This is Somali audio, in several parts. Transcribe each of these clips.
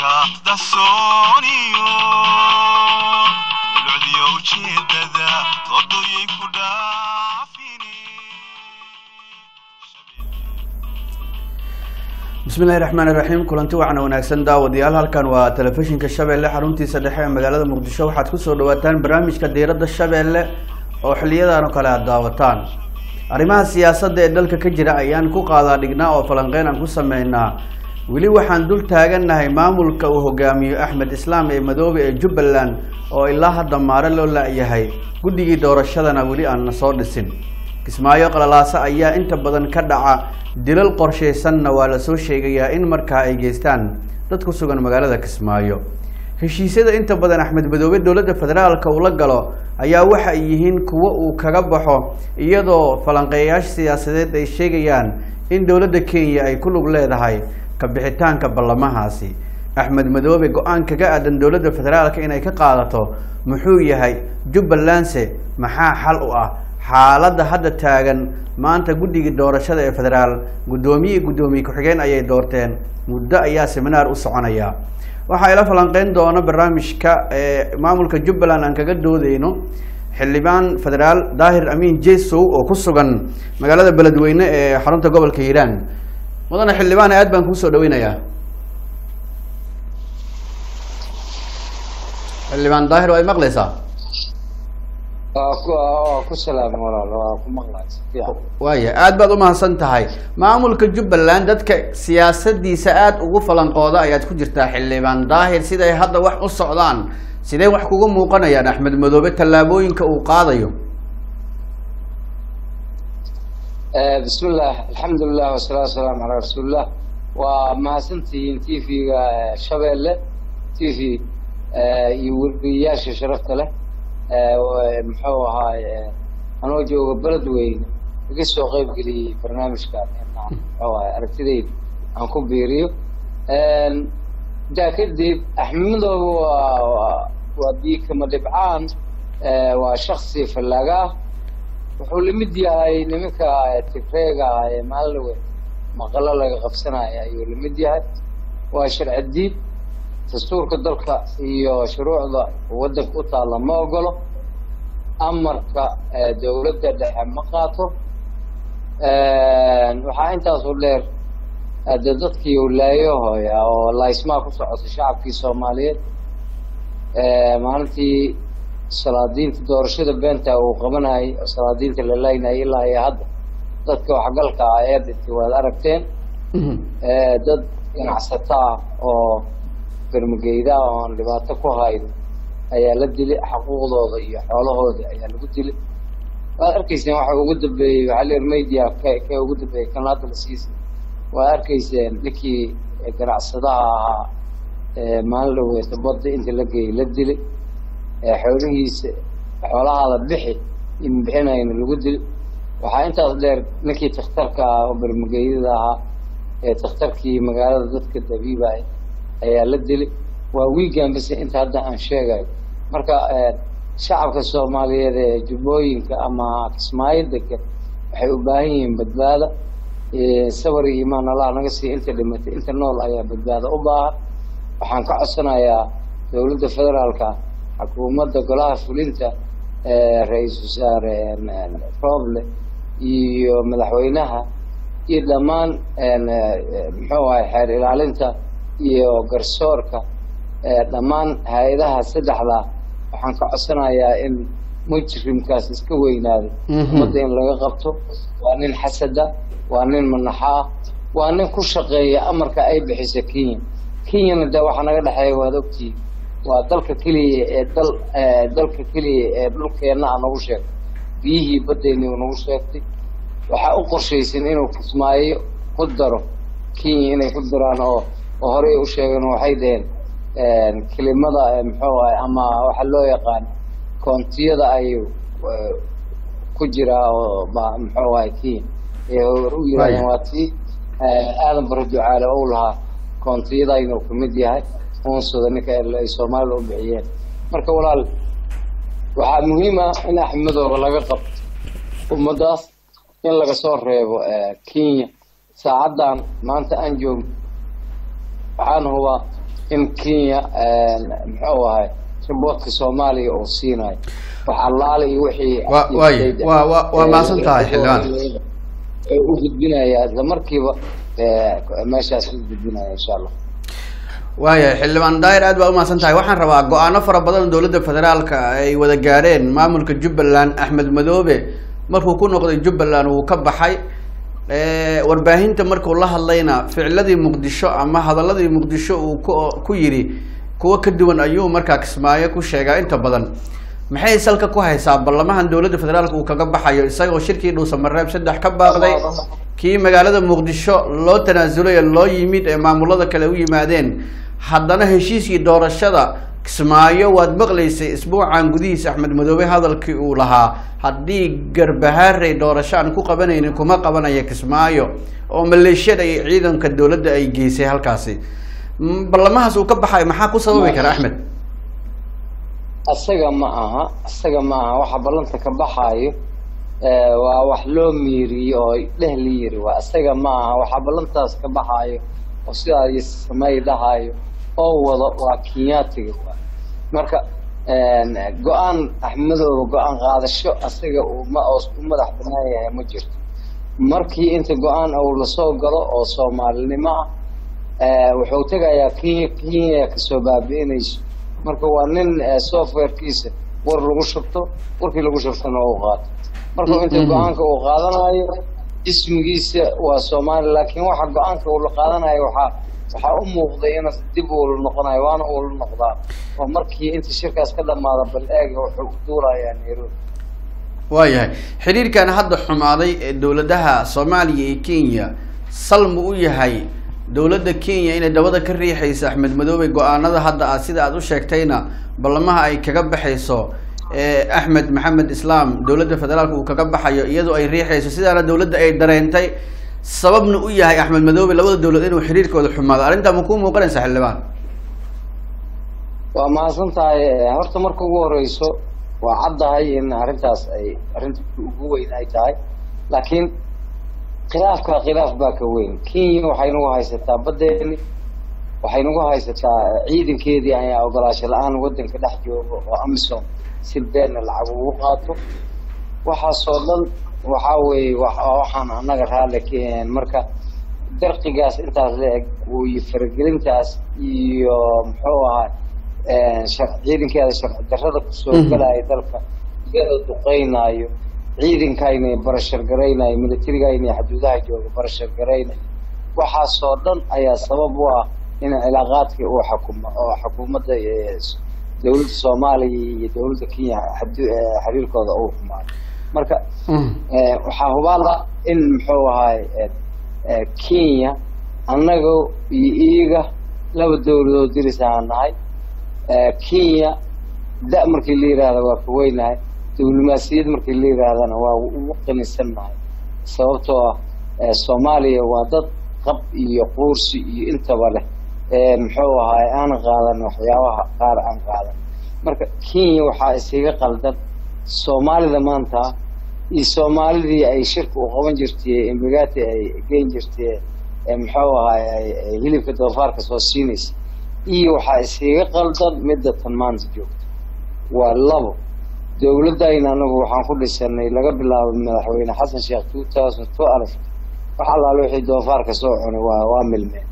hadalka dahsooniyo dulucdiyo ujeedada doodooyay ku dhaafine bismillahi raxmaan iraxiim kulanti wacan wanaagsan daawadayaal halkan waa telefishinka shabeelle xaruntiisa dhexe ee magaalada muqdisho waxaad kusoo dhawaataan barnaamijka diiradda shabeelle oo xiliyadan oo kale aad daawataan arrimaha siyaasadda ee dalka ka jira ayaan ku qaadaa dhignaa oo falanqeyn aan ku sameynaa weli waxaan dul taagannahay maamulka uu hogaamiyo axmed islaam ee madoobe ee jubbaland oo ilaa hadda maare loo la-yahay guddigii doorashadana weli aan na soo dhisin kismaayo qalalaasa ayaa inta badan ka dhaca dilal qorshaysanna waa lasoo sheegayaa in markaa ay geystaan dad ku sugan magaalada kismaayo heshiisyada inta badan axmed madoobe dowladda federaalka uu la galo ayaa waxa ay yihiin kuwo uu kaga baxo iyadoo falanqeeyayaasha siyaasadeed ay sheegayaan in dowladda kenya ay ku lug leedahay ka bixitaanka ballamahaasi axmed madoobe go-aan kaga aadan dowladda federaalka inay ka qaadato muxuu yahay jubbalandse maxaa xal u ah xaaladda hadda taagan maanta guddigii doorashada ee federaal guddoomiye guddoomiye ku-xigeen ayay doorteen muddo ayaa seminaar u soconaya waxaa ila falanqeyn doona barnaamijka ee maamulka jubbaland aan kaga doodeyno xildhibaan federaal daahir amiin jesow oo ku sugan magaalada beledweyne ee xarunta gobolka hiiraan mudane xildhibaan aad baan kuusoo dhaweynayaa xildhibaan daahir waa ay maqleysaa waa ku waa ku salaam walaal waa ku maqlay si fiican waaya aada baad umahadsan tahay maamulka jubbaland dadka siyaasadiisa aada ugu falanqooda ayaad ku jirtaa xildhibaan daahir siday hadda wax u socdaan sidee wax kuga muuqanayaan axmed madoobe tallaabooyinka uu qaadayo bismi illah alxamdulilah wasalaatu wasalaamu calaa rasuulillah waa mahadsantihiin t v-ga shabeelle t v iyo weriyayaasha sharafta leh muxuu ahaay anoo jooga beledweyne iga soo qeyb geliyey barnaamijkan inaan muxuu ahay aragtidayda aan ku biiriyo intaa kadib axmedooba waa waa biikama dhibcaan waa shaksi fallaaga ah wuxuu lamid yahay nimanka tigreega ah ee maalinlawe maqalo laga qabsanaya ayuu lamid yahay waa sharci diid dastuurka dalka iyo shuruucda waddanka u taalla ma ogolo amarka dowladda dhexe ma qaato waxaa intaasu dheer de dadkii ulaayohoya oo laysmaa ku socota shacabkii soomaaliyeed maalintii salaadiinta doorashada beenta uu qabanayay oo salaadiinta la laynayay ilaa iyo hadda dadka waxgalka ah ee dhintay waad aragteen dad ganacsataa oo garmageydaa oo aan dhibaato ku hayn ayaa la dilay xaquuqdooda iyo xoolahooda ayaa lagu dilay waad arkayseen waxa ugu dambeeyey waxaa leer media k kee ugu dambeeyey kan hadda la siisay waad arkayseen ninkii ganacsadaha ahaa maalin dhaweeta badda inta la geeyey la dilay xoolihiisa xoolahaada bixi in bixinayna lagu dilay waxaa intaas dheer ninkii takhtarka ah oo garmageydada ahaa ee takhtarkii magaalada dadka dabiibay ayaa la dilay waa wiigan base inta hadda aan sheegayo marka shacabka soomaaliyeed ee jubbooyinka ama kismaayo degan waxay u baahan yihiin badbaada sabar iyo imaan allah naga siiya inta dhimatay inta nool ayaa badbaado u baahan waxaan ka codsanayaa dowladda federaalka xukuumadda golaha fulinta ra-iisul wasaare roble iyo madaxweynaha iyo dhammaan muxuu ahay xeer ilaalinta iyo garsoorka dhammaan hay-adaha saddexda waxaan ka codsanayaa in mujrimkaas iska weynaaday ummadda in laga qabto waa nin xasada waa nin manaxa ah waa nin ku shaqeeya amarka ay bixisa kenya kenyana de waxaa naga dhexeeya waad ogtihiin waa dalka keliya ee dal dalka keliya ee dhulkeenna a nagu sheegtay biyihii baddeyni u nagu sheegtay waxaa u qorshaysan inuu kismaayo ku daro kenya inay ku daraan oo oo horey u sheegeen waxay dhaheen kelimada muxuu ahay ama waxa loo yaqaan koontiyada ayuu ku jiraa oo muxuu ahay kenya ee hor u yirahdeen waa tii aadan bara ducaale ou lahaa koontiyada inuu kamid yahay unsada ninka ay soomaalida u bixiyeen marka walaal waxaa muhiim ah in axmedooba laga qabto ummadaas in laga soo reebo kenya saacaddan maanta aan joogno waxaan hubaa in kenya muxuu ahay riboodka soomaaliya uu siinayo wax allaale iyo wixii Wa- waay. Waa- waa- waa mahadsan tahay, xildhibaan. ee u gudbinaya isla markiiba ee, meeshaas u gudbinaya insha allah waayahay xildhibaan daahir aad baa umahadsan tahay waxaan rabaa go-aano fara badan oo dowladda federaalka ay wada gaareen maamulka jubbaland axmed madoobe markuu ku noqday jubbaland wuu ka baxay Eh, warbaahinta markuu la hadlayna ficladii muqdisho ama hadaladii muqdisho uu ku ku yidhi kuwo ka duwan ayuu markaa kismaayo ku sheegaa inta badan maxay salka ku haysaa ballamahan dowladda federaalka uu kaga baxayo isagoo shirkii dhuusamareeb saddex ka baaqday kii magaalada muqdisho loo tanaasulay ee loo yimid ee maamulada kale u yimaadeen haddana heshiiskii doorashada kismaayo waad maqlaysay isbuucan gudihiisa axmed madoobe hadalkii uu lahaa haddii garbahaarey doorasho aan ku qabanaynin kuma qabanaya kismaayo oo maleeshiyada iyo ciidanka dowladda ay geysay halkaasi Mm, ballamahaas uu ka baxay maxaa ku sababi kara axmed asaga ma aha asaga ma aha waxa ballanta ka baxaayo ee, waa wax loo miiriyo oo dheh la yiri waa asaga ma aha waxa ballantaas ka baxaayo oo sidaa iyo samey dhahayo oo wado waa kenyaatiga waa marka een, go-aan axmedooda go-aan qaadasho asaga uu ma oo u madax banaan yahay ma jirto markii inta go-aan uu lasoo galo oo soomaalinimo ah ee, wuxuu tegayaa kenya kenya kasoo baabi'inayso marka waa nin ee, softwarekiisa war lagu shubto warkii lagu shubtona uu qaato marka inta Mhm. go-aanka uu qaadanayo ismigiisa waa soomaali laakiin waxa go-aanka uu la qaadanayo waxaa waxaa u muuqday in dib uu la noqonayo waana uu la noqdaa oo markii inta shirkaas ka dhamaada bal eega wuxuu u duurayaa nairobi waayahay xiriirkan hadda xumaaday ee dowladaha soomaaliya iyo kenya salmu u yahay dowladda kenya inay dabada ka riixayso axmed madoobe go-aanada hadda ah sida aad u sheegtayna ballamaha ay kaga baxayso ee axmed maxamed islaam dowladda federaalka uu kaga baxayo iyadoo ay riixayso sidaana dowladda ay dareentay sababna u yahay axmed madoobe labada dowlad inuu xiriirkooda xumaado arrintaa ma kuu muuqanaysa xildhibaan waa mahadsan tahay Eh, horta marka ugu horeyso waa caddahay in arrintaas ay arrinta ugu weyn ay tahay laakiin khilaafka khilaaf baa ka weyn kenya waxay nagu haysataa badeeni waxay nagu haysataa ciidankeedii ayaa ogolaasho la-aan wadanka dhex jooga oo amisom si beena lacag ugu qaato waxaasoo dhan waxaa weeye wa- waa waxaan annaga raalli ka ahayn marka darqigaas intaas la eg iyo faragelintaas iyo muxuu ahaa shar- ciidankeeda sharci darrada kusoo Mhm. galaya dalka iyadoo duqeynaayo ciidankayna barashar garaynayo militarigayna xuduudaha jooga barashar garaynayo waxaasoo dhan ayaa sabab u ah in cilaaqaadkii uu xukumo oo xukuumadda eh, s- dowladda soomaaliya iyo dowladda kenya xadu- eh, xiriirkooda uu xumaayo marka Eh, waxaa hubaala in muxuu ahaay eh, eh, kenya annaga iyo iyaga laba dowladood diris aan nahay Eh, kenya da markii la yidhaahdo waa ka weynahay diblomaasiyad markii la yidhaahdana waa ugu qanisan nahay sababtoo ah eh, soomaaliya waa dad qab iyo quursi iyo intaba leh Eh, muxuu ahaay aan qaadan waxyaabaha qaar aan qaadan marka kenya waxaa isaga qaldan soomaalida maanta iyo soomaalidii ay shirka u qaban jirtay embigati ay geyn jirtay ee muxuu ahaay ay- ay hilibka doofaarka soo siinaysa iyo waxaa iskaga qaldan midda tan maanta joogta waa labo dowladayna anagu waxaan ku dhisanay laga bilaabo madaxweyne xasan sheekh two thousand two alf wax allaale wixii doofaarka soo cunay waa waa milmeen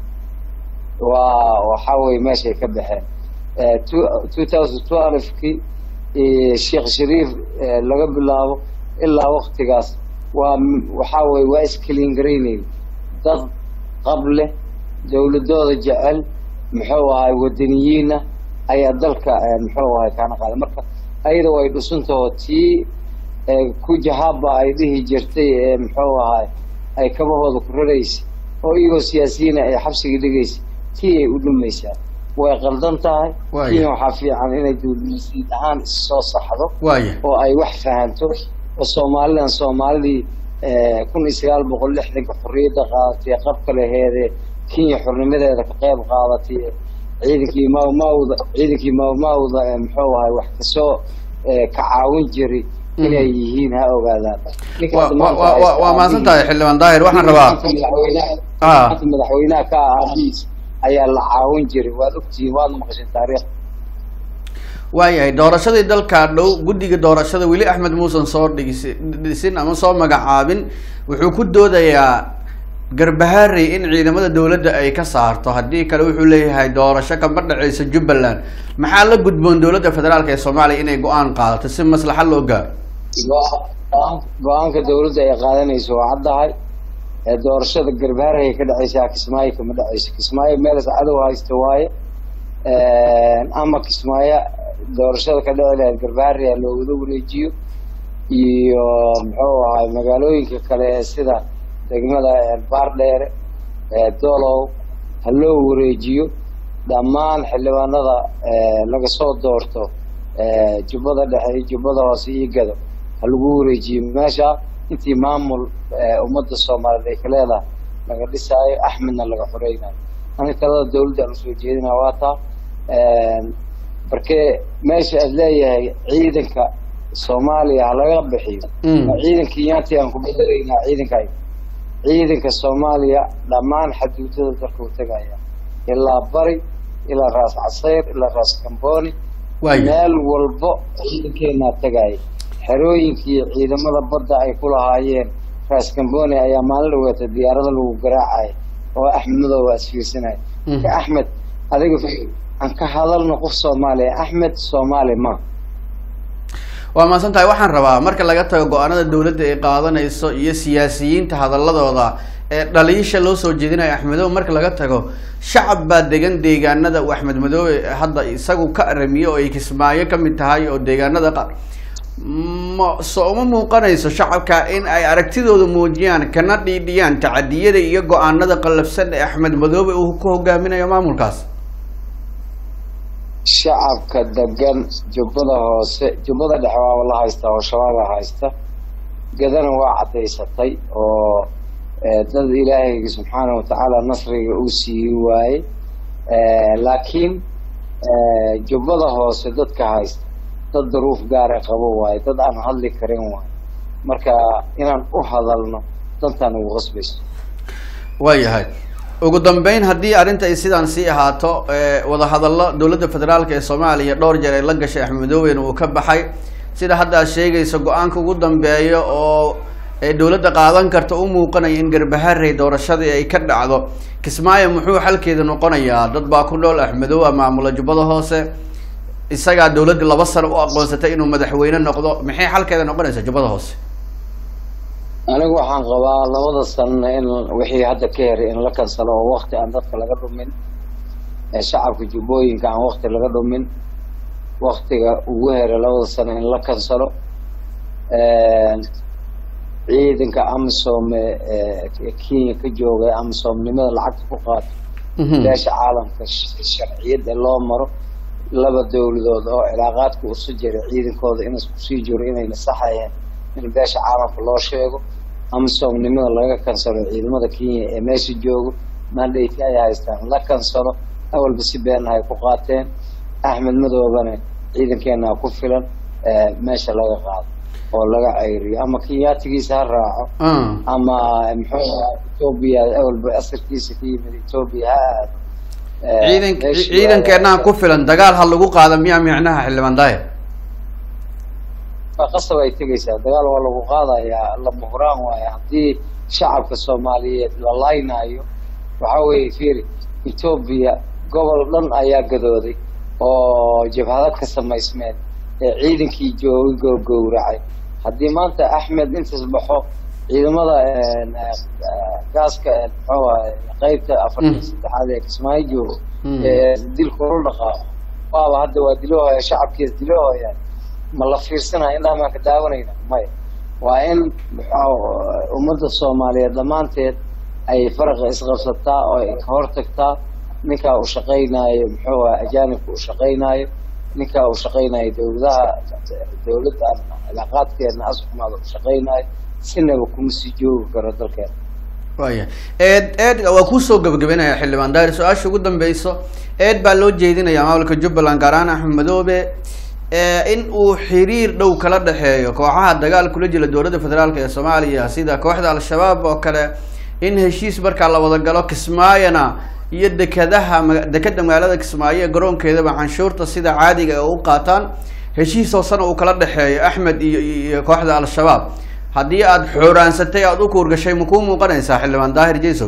waa waxaa weye meeshay ka baxeen Eh, two- 2012kii eh, sheekh shariif eh, laga bilaabo ilaa waktigaas waa m- waxaa weye waa iskaliin garaynayn dad qab leh dowladooda jecel muxuu ahay wadaniyiina ayaa dalka eh, muxuu ahay kaana qaaday marka ayada way dhusuntaho tii eh, ku jahaaba ay dhihi jirtay ee muxuu ahay ay kabahooda ku raraysa oo iyagoo siyaasiyiina ay xabsiga dhigaysa tii ay u dhumaysaa way qaldan tahay Waaya. kenya waxaa fiican inay dowladnimasiid ahaan issoo saxdo waaya oo ay wax fahanto oo soomaalidan soomaalidii eh, kun iyo sagaal boqol lixdanka xorriyadda qaadatay qabka laheedee kenya xornimadeeda ka qayb qaadatay ciidankii maawmaawda ciidankii maawmaawda ee muxuu ahay wax kasoo eh, ka caawin jiray inay yihiin ha ogaadaan Ninka Wa- hadda wa- maanta wa- wa- haysta waa mahadsan tahay aabihiis- xildhibaan daahir waxaan rabaa ninka madaxweynaha Ah. ninka madaxweynaha ka ah aabihiis ayaa la caawin jiray waad ogtihiin waad maqashin taariikh waayahay doorashadii dalka dhow guddiga doorashada weli axmed muusan soo dhigisi dhisin ama soo magacaabin wuxuu ku doodayaa garbaharey in ciidamada dowladda ay ka saarto haddii kale wuxuu leeyahay doorasho kama dhaceysa jubbaland maxaa la gudboon dowladda federaalk ee soomaaliya inay go-aan qaadato si maslaxa loo gaaro go- go-aanka dawladda ay qaadanayso waa caddahay ee doorashada garbaharey ka dhaceysaa kismaayo kama dhaceyso kismaayo meelas cadow haysta waaye ama kismaayo doorashada ka dhici lahayd garbaharey ha loogula wareejiyo iyo muxuu ahay magaalooyinka kale ee sida degmada baardheere dolow ha loo wareejiyo dhammaan xildhibaanada laga soo doorto jubbada dhexe iyo jubbada hoose iyo gado ha lagu wareejiyo meesha intii maamul ummadda soomaaliyeed ay ka leedahay laga dhisaayo axmedna laga xoreynayo aniga talada dawladda aan usoo jeedinaa waa taa markee meesha aad leeyahay ciidanka soomaaliya ha laga bixiyo Mm. ma ciidanka yaanti aan ku bedelaynaa ciidankaay ciidanka soomaaliya dhammaan xaduudada dalka u tegaya ilaa bari ilaa raas casayr ilaa raas kambooni waaya meel walbo ciidankeenaa tegaya xerooyinkii ciidamada badda ay ku lahaayeen raas kambooni ayaa maalin dhaweeta diyaarada lagu garaacaya oo axmed madow waa isfiirsanaya Mhm. marka axmed adiga fikir aan ka hadalno qof soomaaliya axmed soomaali ma waa mahadsan tahay waxaan rabaa marka laga tago go-aanada dowladda ay qaadanayso iyo siyaasiyiinta hadaladooda ee dhaliisha loo soo jeedinayo axmedow marka laga tago shacab baa degan deegaanada uu axmed madoobe hadda isagu ka aramiyo oo ay kismaayo ka mid tahay oo deegaanada qaar ma so uma muuqanayso shacabka in ay aragtidooda muujiyaan kana dhiidhiyaan tacadiyada iyo go-aanada qallafsan ee axmed madoobe uu ku hogaaminayo maamulkaas shacabka degan jubbada hoose jubbada dhexe waaba la haystaa oo shabaabaa haysta gadana waa caddaysatay oo eh, dad ilaahayga subxaanahu watacaala nasriga uu siiyey waaye Eh, laakiin eh, jubbada hoose dadka haysta dad daruuf gaara qabo waaye dad aan hadli karin waaye marka inaan u hadalno dantaan ugu qasbayso waayahay ugu dambeyn haddii arrinta ay sidaan sii ahaato ee, wadahadallo dowladda federaalk ee soomaaliya dhowr jeer ay la gashay axmed madooben uu ka baxay sida hadda aad sheegayso go-aanka ugu dambeeya oo ee dowladda qaadan karta u muuqanaya in garbaharey doorashadii ay ka dhacdo kismaayo muxuu xalkeeda noqonayaa dad baa ku nool axmedoobe maamula jubbada hoose isagaa dowladda laba sano u aqoonsatay inuu madaxweyne noqdo maxay xalkeeda noqonaysa jubbada hoose anigu waxaan qabaa labada sanana in wixii hadda ka heray in la kansalo oo wakti aan dadka laga dhumin ee shacabka jubbooyinka aan wakti laga dhumin waktiga ugu heray labada sano in la kansalo ciidanka amisom ee ee kenya ka jooga ee amisomnimada lacagta ku qaato Mhm. beesha caalamka sh- sharciyada loo maro laba dowladood oo cilaaqaadka usu jira ciidankooda in isku sii jiro inay nasaxayeen in beesha caalamka loo sheego amisoomnimada laga kansalo ciidamada kenya ee meesha joogo mandate ay haystaan la kansalo awalba si been ay ku qaateen axmed madoobana ciidankeena ku filan ee meesha laga qaado oo laga ceyriyo ama kenyaatigiisa ha raaco Ah. ama muxuu ahaa etoobiya awalba asarkiisa ka yimid etoobiya ha aado Eh, ciidan meeshii ciidankeenaa waa- ku filan dagaal ha lagu qaada miyaa micnaha xildhibaan daahir waa qasab ay tegaysaa dagaal waa lagu qaadayaa lama huraan waayo haddii shacabka soomaaliyeed la laynaayo waxa weeye fiiri etoobiya gobol dhan ayaa gadooday oo jabhado ka samaysmeen ee ciidankii joogay gowgowracay haddii maanta axmed intaas baxo ciidamada eh, eh, gaaska eh, muxuu ahay qeybta afartan saddexaad ee kismaayo joogo Mm. ee dilka ula dhaqaaqo waaba hadda waa dilahooya shacabkiis dilahooyaan ma la fiirsanaya indhaha maan ka daawanayna maya waa in muxuu ummadda soomaaliyeed dhammaanteed ay faraqa isqabsataa oo ay ka hortagtaa ninkaa uu shaqaynaayo muxuu aha ajaanibka uu shaqaynaayo ninkaa uu shaqaynaayo dowladaha dowladda cilaaqaadkeedna asxumaada uu shaqaynaayo sinaba kuma sii joogi karo dalkeena waaya eed eed waa kusoo gabagabeynaya xildhibaan daahir su-aasha ugu dambeyso eed baa loo jeedinayaa maamulka jubbaland gaar ahaan axmed madoobe ee in uu xiriir dhow kala dhexeeyo kooxaha dagaal kula jira dowladda federaalk ee soomaaliya sida kooxda al-shabaab oo kale in heshiis markaa la wada galo kismaayona iyo dekadaha ma- dekeda magaalada kismaayo ee garoonkeedaba canshuurta sida caadiga ay u qaataan heshiis hoosena uu kala dhexeeyo axmed iyo iyo kooxda al-shabaab haddii aada xooraansatay aada u kuurgashay ma kuu muuqanaysaa xildhibaan daahir jaysow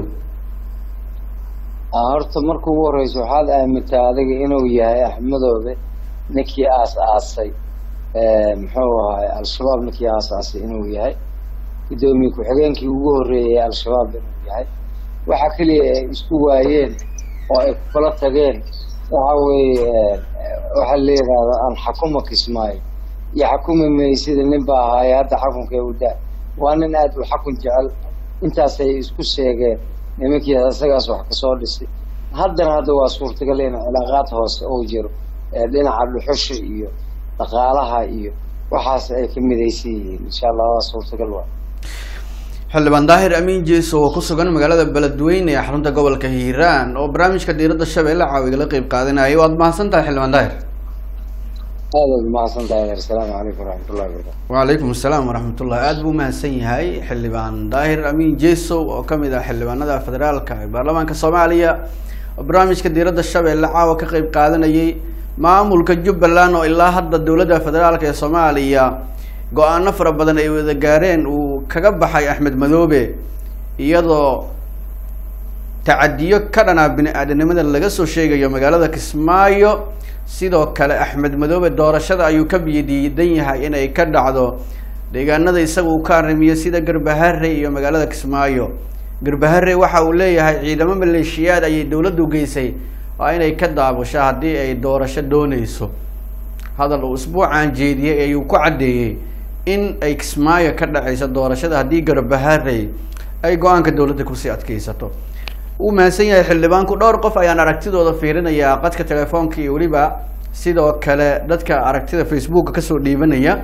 Ah, horta marka ugu horeysa waxaad aamintaa adiga inuu yahay axmedoobe ninkii aas aasay muxuu ahaay al-shabaab ninkii aas aasay inuu yahay guddoomiye ku-xigeenkii ugu horreeyay al-shabaab inuu yahay waxa keliya ay isku waayeen oo ay kula tageen waxa weeye waxaa la yidhaahda aan xakuma kismaayo iyo xakumi maysida nin baa ahaaye hadda xakunka u daa waa nin aada u xakun jecel intaasay isku sheegeen nimankii isagaas wax kasoo dhisay haddana hadda waa suurtagal in cilaaqaad hoose uu jiro ee dhinaca dhuxusha iyo dhaqaalaha iyo waxaas ay ka midaysan yihiin insha allah waa suurtagal waa xildhibaan daahir amiin jeeso oo ku sugan magaalada beledweyne ee xarunta gobolka hiiraan oo barnaamijka diiradda shabeelle caawiga la qeyb qaadanayay waad mahadsan tahay xildhibaan daahir aadaad umahadsan tahay asalaamu calaykum waraxmatullahi wabarakatu wacalaykum asalaam waraxmatullah aada buu mahadsan yahay xildhibaan daahir amiin jeesow oo kamid ah xildhibaanada federaalka ee baarlamaanka soomaaliya oo barnaamijka diiradda shabeelle caawa ka qeyb qaadanayay maamulka jubbaland oo ilaa hadda dowladda federaalka ee soomaaliya go-aano fara badan ay wada gaareen uu kaga baxay axmed madoobe iyadoo tacadiyo ka dhanaa bini aadanimada laga soo sheegayo magaalada kismaayo sidoo kale axmed madoobe doorashada ayuu ka biyadiidan yahay inay ka dhacdo deegaanada isaga uu ka arrimiyo sida garbahare iyo magaalada kismaayo garbahare waxa uu leeyahay ciidamo maleeshiyaad ayay dowladdu geysay waa inay ka daabusho haddii ay doorasho dooneyso hadal uu isbuucan jeediyey ayuu ku caddeeyey in ay kismaayo ka dhaceyso doorashada haddii garbahare ay go-aanka dowladda kusii adkeysato uu mahadsan yahay xildhibaanku dhowr qof ayaan aragtidooda fiirinayaa qadka telefoonka iyo weliba sidoo kale dadka aragtida facebooka kasoo dhiibanaya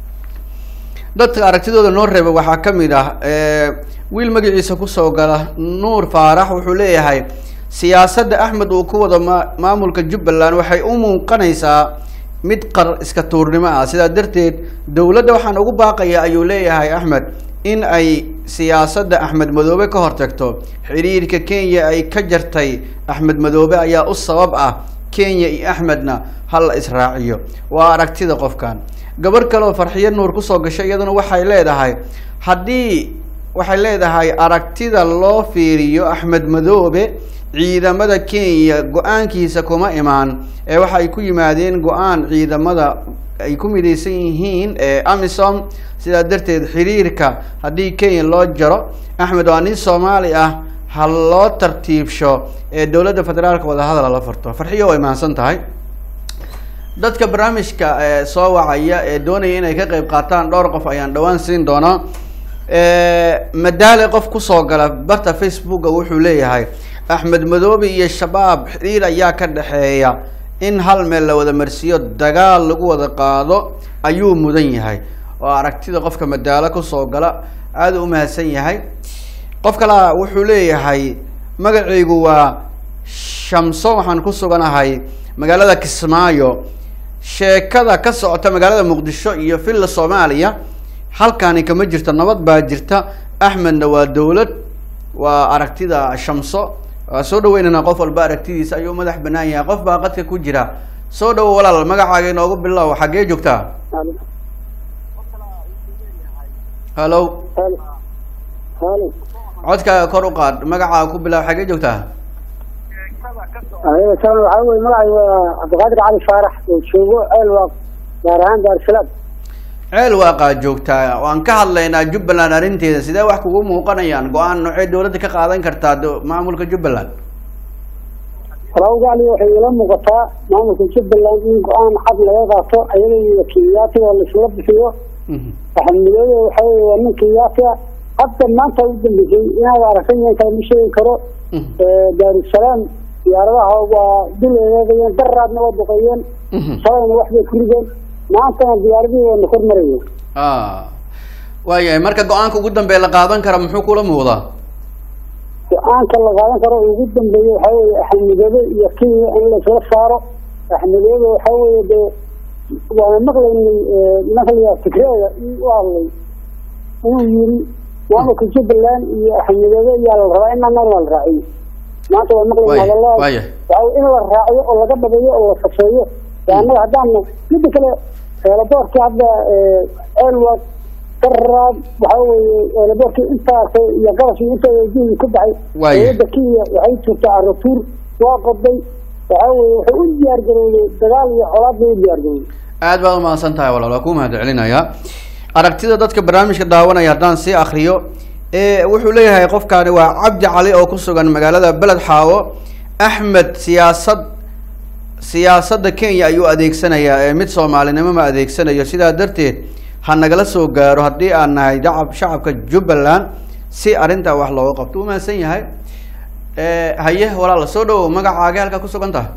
dadka aragtidooda noo reeba waxaa kamid ah wiil magaciisa kusoo gala nuur faarax wuxuu leeyahay siyaasadda axmed uu ku wado ma maamulka jubbaland waxay u muuqanaysaa mid qar iska tuurnimo ah sidaa darteed dowladda waxaan ugu baaqaya ayuu leeyahay axmed in ay siyaasadda axmed madoobe ka hortagto xiriirka kenya ay ka jartay axmed madoobe ayaa u sabab ah kenya iyo axmedna hal la israaciyo waa aragtida qofkan gabar kale oo farxiyo nuur kusoo gashay iyaduna waxay leedahay haddii waxay leedahay aragtida loo fiiriyo axmed madoobe ciidamada kenya go-aankiisa kuma imaan ee waxay ku yimaadeen go-aan ciidamada ay ku midaysan yihiin ee amisom sidaa darteed xiriirka haddii kenya loo jaro axmed waa nin soomaali ah ha loo tartiibsho ee dowladda federaalka wadahadal la furto farxiyo way mahadsan tahay dadka barnaamijka ee soo wacaya ee doonaya inay ka qeyb qaataan dhowr qof ayaan dhawaan siin doonaa madaale qof kusoo gala barta facebooka wuxuu leeyahay axmed madoobe iyo shabaab xiriir ayaa ka dhexeeya in hal meel la wada marsiiyo dagaal lagu wada qaado ayuu mudan yahay oo aragtida qofka madaalo kusoo gala aada u mahadsan yahay qof kalea wuxuu leeyahay magacaygu waa shamso waxaan ku suganahay magaalada kismaayo sheekada ka socota magaalada muqdisho iyo villa soomaaliya halkaani kama jirto nabad baa jirta axmedna waa dowlad waa aragtida shamso waa soo dhaweynana qof walba aragtidiisa ayuu madax banaan yahay qof baa qadka ku jira soo dhawo walaal magacaaga inoogu bilow xaggee joogtaa hallo codkaaga kor u qaad magacaaga ku bilaw xaggee joogtaa waxaa wey magacay waa cabdiqaadir cali faarax oo joogo ceelwaaq gaar ahaan daarsalaam ceel waaqaa joogtaa waan ka hadlaynaa jubbaland arrinteeda sidee wax kugu muuqanayaan go-aan noocee dowladda ka qaadan kartaa maamulka jubbaland walawgaali waxay ila muuqataa maamulka jubbaland in go-aan cad laga qaato ayaga iyo kenyaatiga laisla bixiyo axmedoobe waxa wey waa nin kenyaati ah hadda maanta u dambeysay inaad aragtan yahan kale ma sheegi karo daarusalaam diyaaradaha waa dul eegeegayeen daraadna waa duqeeyeen shalayna waxbay ku rideen maantana diyaaradihii waana kor marayeen waayahay marka go-aanka ugu dambeeya la qaadan kara muxuu kula muuqdaa go-aanka la qaadan karo ugu dambeeya waxaa weye axmedoobe iyo kenya in laisla saaro axmedoobe waxaa weye dee waana maqlaynay maqliya tigreega u hadlay inuu yiri maamulka jubbaland iyo axmedoobe ayaa la rabaa in anana la raaciyo maanta waa maqlayn Waaya, hadallada waaya. waxa in la raaciyo oo laga dhabeeyo oo la safeeyo ee annaga haddaan midda kale eelaboorkii hadda elwa karaad waxa weeye eelaboorkii intaas iyo qarashii inta juhdi ku baxay Waaya. dowladda kenya waxay jirtaa aratuur waa qoday waxa weeye waxay u diyaar garowday dagaal iyo colaad bay u diyaar garowday aad baad umahadsan tahay walaal waa ku mahad celinayaa aragtida dadka barnaamijka daawanaya haddaan sii akriyo ee wuxuu leeyahay qofkaani waa cabdi cali oo ku sugan magaalada beled xaawo axmed siyaasad siyaasadda kenya ayuu adeegsanayaa ee mid soomaalinimo ma adeegsanayo sidaa darteed ha nagala soo gaaro haddii aan nahay dacab shacabka jubbaland si arrintaa wax looga qabto u mahadsan yahay ee haye walaal soo dhawow magacaaga halkaa ku sugan tahay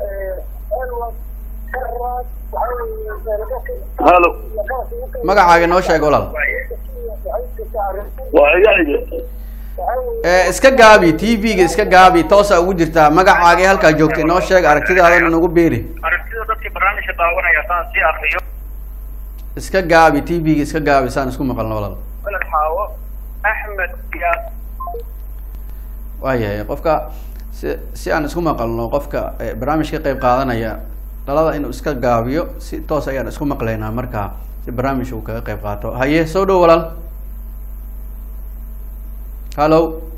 halo magacaaga noo sheeg walaal waa igaiga ee iska gaabi t v-ga iska gaabi toosa ugu jirtaa magacaaga halkaa joogta inoo sheeg aragtidaadana nagu beeri aragtida dadka barnaamijka daawanaya saan sii akriyo iska gaabi t v-ga iska gaabi saan isku maqalno walaal beled xaawo axmed siyaas waayahay qofka si si aan isku maqalno qofka eh, barnaamijka ka qayb qaadanaya dhalada inuu iska gaabiyo si toos ayaan isku maqlaynaa markaa si barnaamijka uu kaga qayb qaato haye soo dhow walaal hallo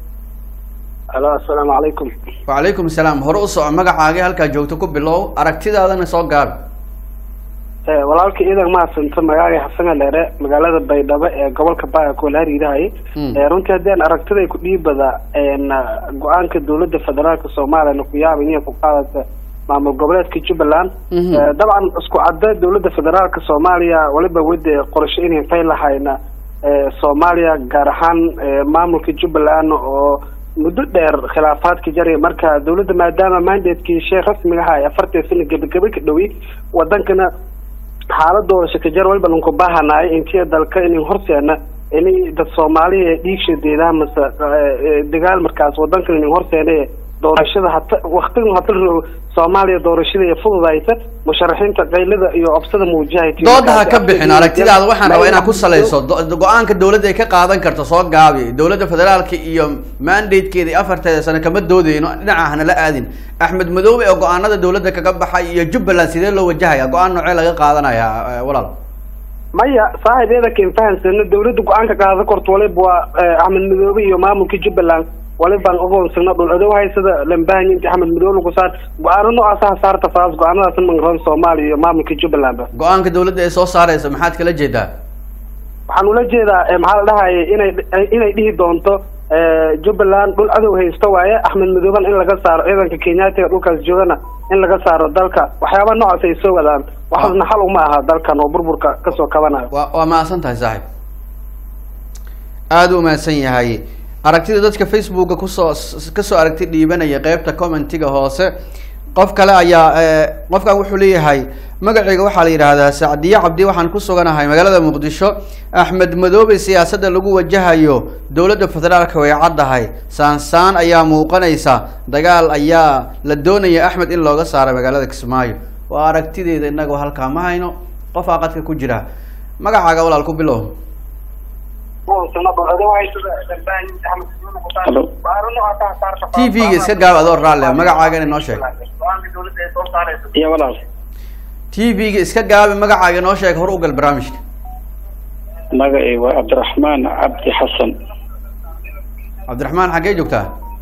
alo assalaamu calaykum wacalaykum salaam hore u soco magacaaga halkaa joogto ku bilow aragtidaadana soo gaabi Eh, walaalka iidan mahadsanto magaaga xasan aleere magaalada baydhabo ee gobolka baa koolaariidahay Mm. runtii haddii aan aragtiday ku dhiibada een, go-aanka dowladda federaalka soomaaliyana ku yaaba inay ku qaadata maamul goboleedka jubbaland Mhm. Eh, dabcan isku cadda dowladda federaalka soomaaliya waliba wade qorshe inay fay lahayna eh, soomaaliya gaar ahaan eh, maamulka jubbaland oo muddo dheer khilaafaadka jaraya marka dowladda maadaama mandatekii shee rasmiga aha ee afartan sano gebagebe ka dhowi wadankana xaaladooda shakajar walba lanku baahanaay intii dalka inay horseena inay dad soomaaliya ee dhiigsha deedaha mase eh, dagaal markaas wadankan inay horseena ee doorashada hata waktigan hata ro- soomaaliya doorashada ee fududaysa musharaxiinta qaylada iyo obsada muujahaysa dooda ha ka bixin aragtidaada waxaan rabaa inaad ku salayso do- go-aanka dowladda ay ka qaadan karto soo gaabi dowladda federaalka iyo mandatekeeda iyo afarteeda sano kama doodeyno dhinaca hana la aadin axmed madoobe oo go-aanada dowladda kaga baxay iyo jubbaland sidee loo wajahaya go-aan noocee laga qaadanaya eh, walaal maya saaxibeeda ken fahansano dowladda go-aanka qaada korto waliba waa eh, axmed madoobe iyo maamulka jubbaland walibaan ogoonsano dhul adow haysada lambahanya inta axmed madoobe lagu saar go-aano noocaas ha saarta faas go-aanadaas mangaroon soomaaliya iyo maamulka jubbaland ba go-aanka dowladda ay soo saareysa maxaad kala jeedaa waxaan ula jeedaa eh, maxaa la dhahaya inay inay dhihi doonto eh, jubbaland dhul adow haysto waaye axmed madooban in laga saaro ciidanka kenyaatiga dhulkaas joogana in laga saaro dalka waxyaabaha noocaas ay soo wadaan waxaasna xal uma aha dalkan oo burburka kasoo kabanayo waa waa mahadsan tahay saaxiib aada u mahadsan yahay aragtida dadka facebooka kusoo s- kasoo aragti dhiibanaya qeybta commentiga hoose qof kale ayaa eh, qofkan wuxuu leeyahay magacayga waxaa la yidhaahdaa sacdiye cabdi waxaan ku suganahay magaalada muqdisho axmed madoobe siyaasadda lagu wajahayo dowladda federaalka way caddahay saansaan ayaa muuqanaysa dagaal ayaa la doonaya axmed in looga saaro magaalada kismaayo waa aragtideeda inagoo halkaa ma hayno qof aa qadka ku jira magacaaga walaal ku bilow t v-ga iska gaab adoo raalle magacaaga inoo sheeg iyo walaal t v-ga iska gaabi magacaaga inoo sheeg hor u gal barnaamijka magacay waa cabdiraxmaan cabdi xasan cabdiraxmaan xaggee joogtaa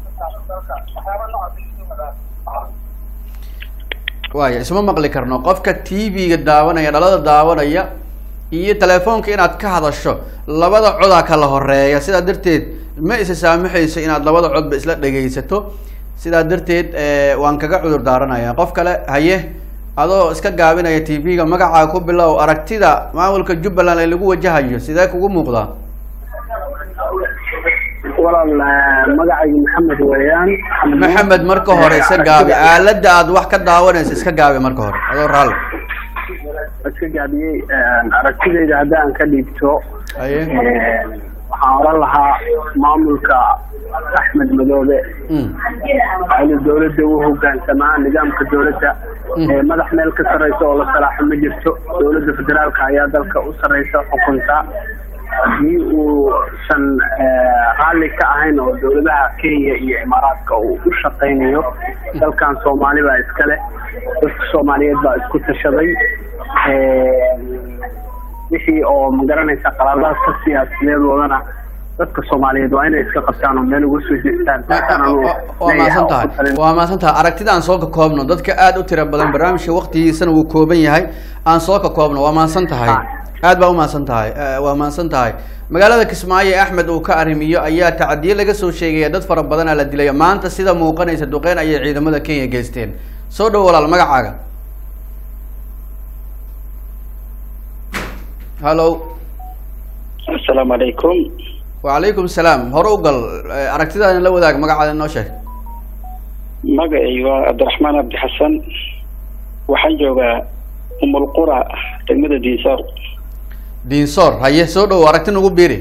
waaya isma maqli karno qofka t v-ga daawanaya dhalada daawanaya iyo telefoonka inaad ka hadasho labada codaa kala horeeya sidaa darteed ma isa saamaxayso inaad labada codba isla dhegaysato sidaa darteed eh, waan kaga cudur daaranaya qof kale haye adoo iska gaabinaya t v-ga magacaaga ku bilow aragtida maamulka jubbaland ee lagu wajahayo sidee kugu muuqdaa walaal magacayga maxamed weeyaan maxamed marka hore iska gaabi aaladda aad wax ka daawanayso iska gaabi marka hore adoo raalli iska gaabiyey aragtidayda haddii aan ka dhiibto haye waxaan oran lahaa maamulka axmed madoobe Mm. inuu dowladda u hogaansamaa nidaamka dowladda ee madax meel ka sarreysa oo la salaaxo ma jirto dowladda federaalka ayaa dalka u sarreysa xukunta haddii uusan raalli ka ahayn oo dowladaha kenya iyo imaaraadka uu u shaqaynayo dalkan soomaali baa iskale dadka soomaaliyeed baa isku tashaday wixii oo magaranaysa qalaadaadka siyaasiyadoodana dadka soomaaliyeed waa inay iska qabtaan oo meel uga soo jeestaan waa maasan tahay waa maasan tahay aragtida aan soo ka koobno dadka aada u tira badan barnaamijka waktigiisana wuu kooban yahay aan soo ka koobno waa maasan tahay aad baa umahadsan tahay waa mahadsan tahay magaalada kismaayo ee axmed uu ka arrimiyo ayaa tacadiye laga soo sheegaya dad fara badanaa la dilaya maanta sida muuqanaysa duqeyn ayay ciidamada kenya geysteen soo dhow walaal magacaaga hallo asalaamu calaykum wacalaykum salaam hore u gal aragtidaadin la wadaag magacaada inoo sheeg magacay waa cabdiraxmaan cabdi xasan waxaan joogaa umulqura degmada diinsoor diinsoor haye soo dhow aragti nagu biiri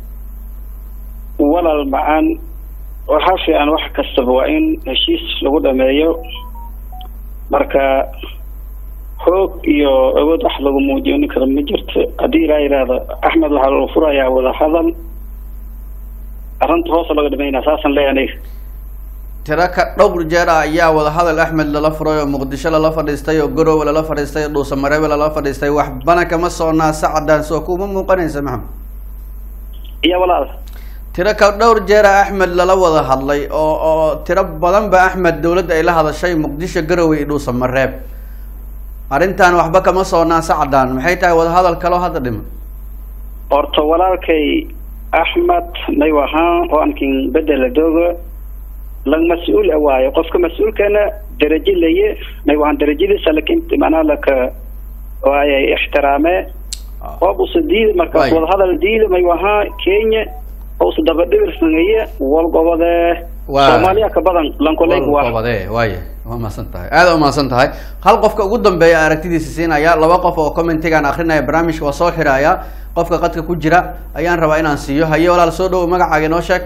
walaal macaan waxaa fiican wax kastaba waa in heshiis lagu dhameeyo marka xoog iyo awood wax lagu muujin karo ma jirto haddii ilaa yidhaahdo axmed waxaa lagu furayaa wadahadal arrinta hoosa laga dhameynaa saasaan leeyahay aniga tiro ka dhowr jeer ah ayaa wadahadal axmed lala furay oo muqdisho lala fadhiistay oo garowe lala fadhiistay oo dhuusamareebe lala fadhiistay waxbana kama soconaa sacadaan soo kuma muuqanaysa maxamed iyo walaal tiro ka dhowr jeera axmed lala wada hadlay oo oo tiro badan ba axmed dawladda ay la hadashay muqdisho garowe iyo dhuusamareeb arrintan waxba kama soconaa sacadaan maxay tahay wadahadal kaloo hadda dhiman horta walaalkay axmed may wahaan oo ankin bedela dooga lag mas-uul a waayo qofka mas-uulkana darajo laye may wahaan darajadiisa lakin macnaha laka waayay ixtiraame oobusa diida markaas Waay. wadahadal diida may wahaa kenya ousa dabadhigirsangaye walgobode Waa. soomaaliya ka badan lankoleyg waa wabade waaya waa mahadsan tahay aada umahadsan tahay hal qofka ugu dambeeya aragtidiisa siinaya laba qof oo commentigaan akrinaya barnaamijka waa soo xiraya qofka qadka ku jira ayaan rabaa inaan siiyo haye walaal soo dhowo magacaaga inoo sheeg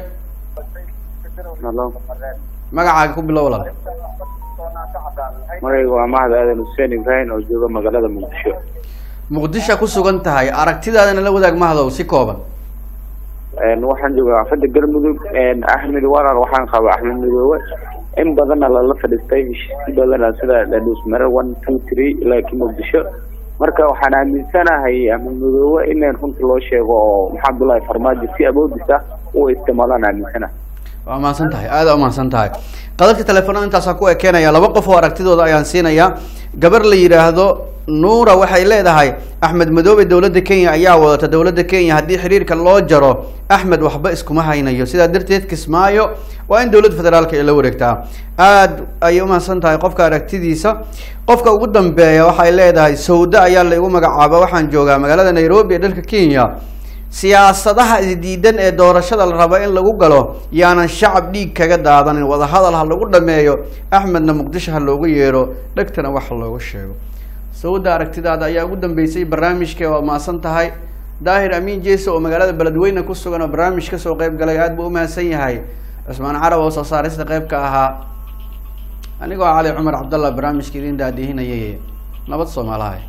magacaaga ku bilow walaal magayga waa mahad aadan xuseen ibrahim oo jooga magaalada muqdisho muqdisho ku sugan tahay aragtidaadana la wadaag mahdow si kooban Een, waxaan joogaa afada galmudug een, axmed walaal waxaan qabaa axmed midoobe in badanna lala fadhiistay si badana sida dhadhuusmare one two three ilaa ki muqdisho marka waxaan aaminsanahay axmed midoobe in runta loo sheego oo maxaa abdullaahi farmaajo si awoodis ah u isticmaalaan aaminsanahay waa mahadsan tahay aada u mahadsan tahay qadadka telefoonada intaasaan ku ekeenaya laba qof oo aragtidooda ayaan siinayaa gabar la yidhaahdo nuura waxay leedahay axmed madoobe dowladda kenya ayaa wadata dowladda kenya haddii xiriirka loo jaro axmed waxba iskuma haynayo sidaa darteed kismaayo waa in dowladda federaalka ay la wareegtaa aad ayay umahadsan tahay qofka aragtidiisa qofka ugu dambeeya waxay leedahay sawda ayaa la igu magacaaba waxaan joogaa magaalada nairobi ee dalka kenya siyaasadaha isdiidan ee doorashada la rabo in lagu galo yaanan shacab dhiig kaga daadanin wadahadal ha lagu dhameeyo axmedna muqdisho ha loogu yeero dhegtana wax loogu sheego sawda aragtidaada ayaa ugu dambeysay barnaamijka waa maasan tahay daahir amiin jeese oo magaalada beledweyne ku sugan oo barnaamij kasoo qeyb galay aad buu umahadsan yahay cusmaan carab oo soo saarista qeyb ka ahaa anigoo cali cumar cabdallah barnaamijka idin daadihinayay nabad soomaalahay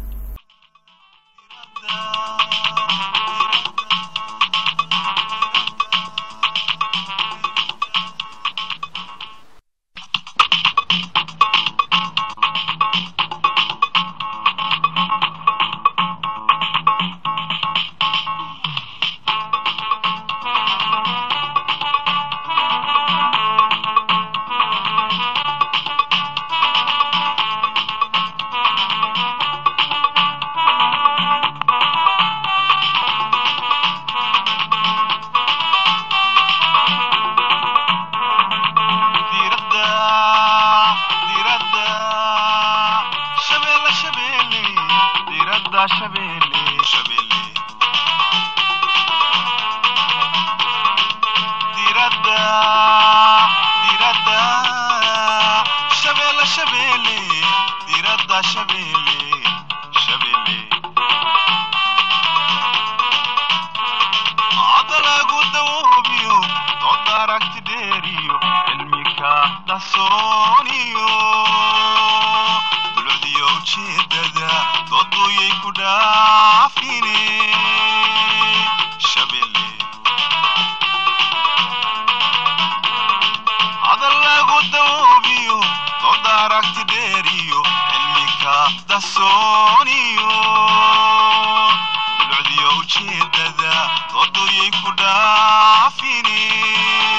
diradda diradda shabeelle shabeelle diradda shabeelle shabeelle diradda diradda shabeelle shabeelle diradda shabeelle shabeelle adalagu dawoobiyo dood aragti dheeriyo cilmika dasooniyo dulcdiyo ujeedada dooduyay ku dhaafine dasooniyo lucdiyo ujeedada doodoyay ku dhaafine